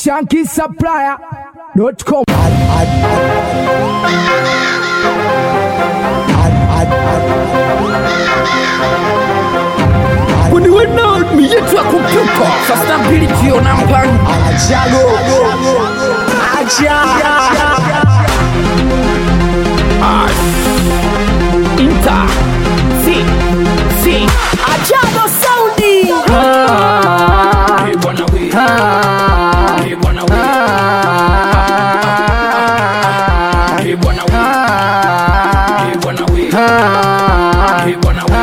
shankisupplier.com. When you went out, me yet to a computer. Sustainability on Ampang. Inter. Si. Si. Ajabu Saudi. Ah. Hey, bwana we. Ah. Hey, bwana we. Hey, bwana we. Hey, bwana we. Hey, bwana we.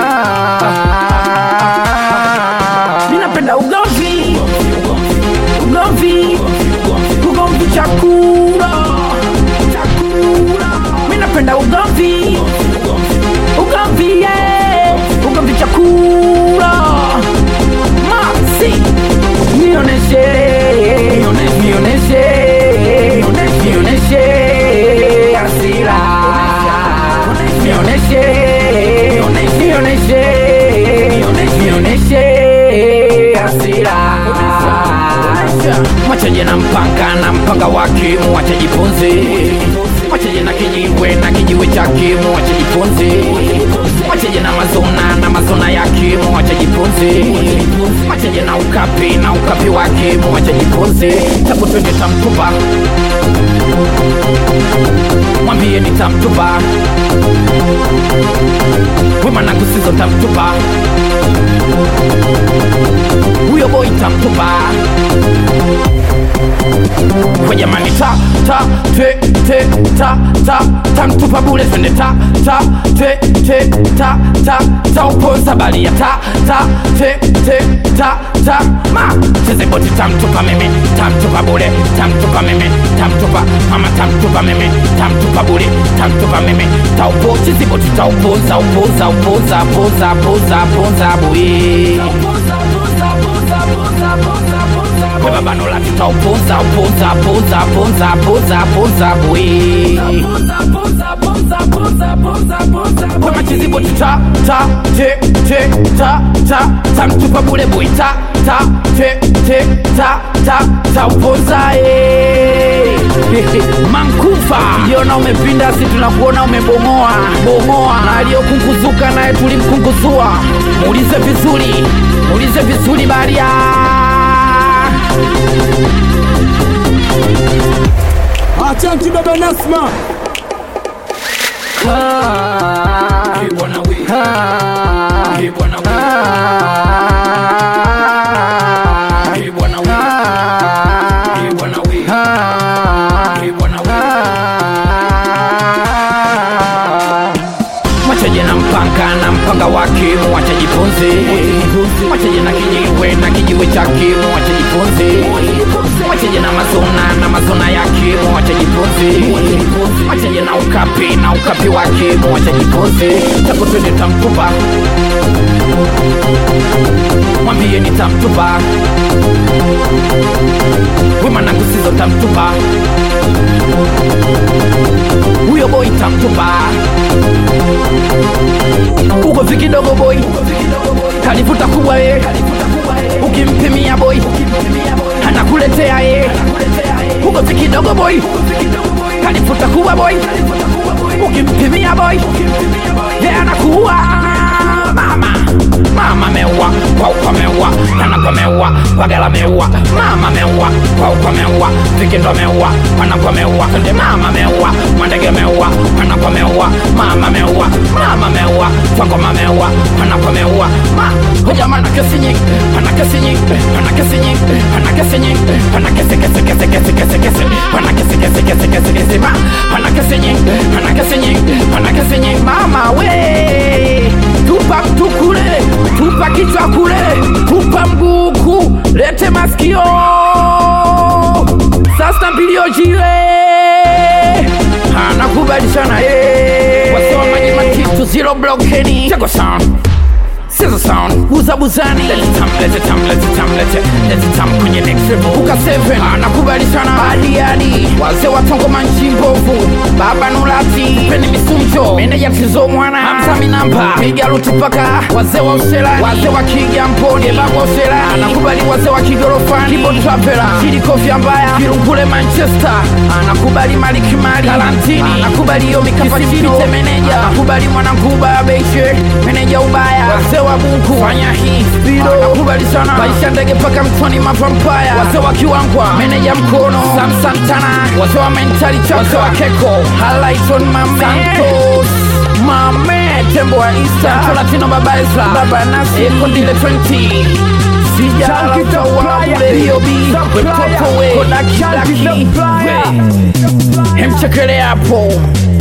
Ninapenda ugomvi. Ugomvi. Ugomvi chakula. Chakula. Mimi napenda ugomvi. Ugomvi yeah. Ugomvi chakula. Masi. Nioneshe. Nioneshe. Nioneshe. Hasira. Nioneshe. Nioneshe. Nioneshe. Hasira. Mwachaje na mpanga na mpanga wake mwacha jifunze Mwachaje na kijiwe na kijiwe chake mwacha jifunze Mwachaje na mazona na mazona yake mwacha jifunze Mwachaje na ukapi na ukapi wake mwacha jifunze Tabu twende tamtupa Mwambie nitamtupa Wema na kusizo tamtupa Huyo boy tamtupa kwa jamani ta ta te te ta ta tamtupa bule twende ta ta te te ta ta ta upoza bali ya ta ta te te ta ta ma cheze boti tamtupa mimi tamtupa bule tamtupa mimi tamtupa mama tamtupa mimi tamtupa bule tamtupa mimi taupo cheze boti taupoza upoza upoza poza poza poza buye Weba bano la tuta upoza upoza poza poza poza poza bwe Wema chizibo tuta ta te te ta ta ta mtupa bule bwe ta ta te te ta ta ta upoza eh Mankufa Jiona umepinda si tunakuona umebomoa bomoa na aliyokunguzuka naye tulimkunguzua muulize vizuri muulize vizuri baria Achanki baba Nasma. Hey, bwana we. Hey, bwana we. Hey, bwana we. Hey, bwana we. Hey, bwana we. Mwachaje na mpanga na mpanga wake mwacha jifunze Mwachaje na kijiwe na kijiwe chake mwacha jifunze Mwachaje na mazona na mazona yake mwacha jifunze Mwachaje na ukapi na ukapi wake mwacha jifunze Tako twende tamtupa Mwambie nitamtupa Wema na ngusizo tamtupa Huyo boy tamtupa uko viki dogo boy kalifuta kubwa ye ukimpimia boy anakuletea ye uko viki dogo boy kalifuta kubwa boy ukimpimia boy ye anakuwa mama mama meua kwauko meua nanako meua wagala meua mama meua kwauko meua vikindo meua wanako meua ndi mama meua mwandege meua wanako meua mama meua mama meua twakoma meua wanako meua ma hujamana kesi nyingi ana kesi nyingi ana kesi nyingi ana kesi nyingi ana kesi kesi kesi kesi kesi kesi ana kesi kesi kesi kesi kesi ma ana kesi nyingi ana kesi nyingi ana kesi nyingi mama we tupa mtu kule tupa kichwa kule tupa mguku lete masikio sasa mbilio jile anakubadishana ye wasomaji matitu zero blokeni tego sound Sizzle sound Buza buzani Let it tam, let it tam, let it tam, let it Let it tam kwenye next level Buka 7 Anakubalishana Badi hadi Wazee wa tongo manchi mbovu Baba nulati Peni misunjo Meneja tizo mwana Hamza minamba Piga lutu paka Wazee wa uselani Wazee wa kiga mponi Babu wa uselani Anakubali wazee wa kigorofani Kibo trapera Chidi kofia mbaya Kirungule Manchester anakubali Maliki Mali Kalantini anakubali hiyo mikapachino meneja anakubali Mwanankuba Beche meneja ubaya wazee wa Bunku fanya hii Spido anakubali sana Baisha ndege paka mtoni mapampaya wazee wa Kiwangwa meneja mkono Sam Santana wazee wa mentali chaka wazee wa Keko Halaiton Mame Santos Mame tembo wa Easter Tolatino baba Ezra baba Nasi Kondile 20 Chunky the Flyer. Mtoto we Kodaki Daki Hemchekele hapo